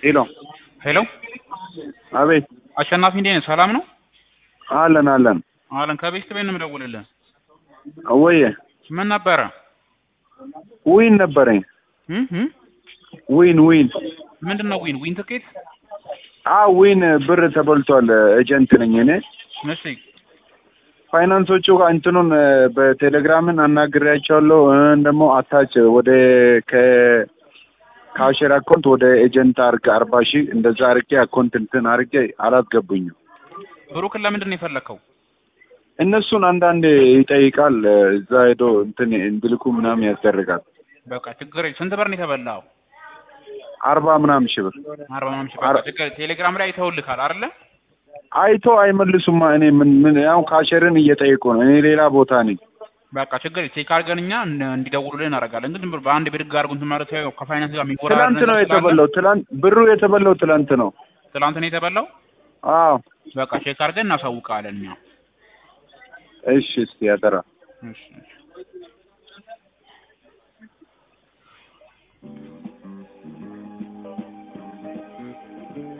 ሄሎ ሄሎ አቤት አሸናፊ እንዴት ነህ? ሰላም ነው? አለን አለን አለን ከቤት ቤት ነው የምደውልልህ። ወየ ምን ነበረ? ዊን ነበረኝ እም እም ዊን ዊን ምንድን ነው ዊን ዊን ትኬት? አ ዊን ብር ተበልቷል ኤጀንት ነኝ እኔ እሺ ፋይናንሶቹ ጋር እንትኑን በቴሌግራምን አናግሬያቸዋለሁ እ ደግሞ አታች ወደ ከካሽር አካውንት ወደ ኤጀንት አርግ አርባ ሺህ እንደዛ አርጌ አካውንት እንትን አርጌ አላስገቡኝም ብሩክን ለምንድን ነው የፈለከው? እነሱን አንዳንዴ ይጠይቃል እዛ ሄዶ እንትን እንድልኩ ምናምን ያስደርጋል በቃ ችግር የለም። ስንት ብር ነው የተበላው? አርባ ምናምን ሺህ ብር አርባ ምናምን ሺህ በቃ ችግር ቴሌግራም ላይ አይተውልካል አይደለ? አይቶ አይመልሱማ እኔ ምን ምን ያው ካሸርን እየጠየቁ ነው እኔ ሌላ ቦታ ነኝ በቃ ችግር የለም። ቼክ አድርገን እኛ እን- እንዲደውሉልን እናደርጋለን። ግን ዝም ብሎ በአንድ ብድግ አድርጉ እንትን ማለት ያው ከፋይናንስ ጋር የሚወራረድ ትላንት ነው ነገር ስላለ የተበላው ትላንት ብሩ የተበላው ትላንት ነው ትላንት ነው የተበላው። አዎ በቃ ቼክ አድርገን እናሳውቃለን እኛ። እሺ እስቲ ያደራ እሺ እሺ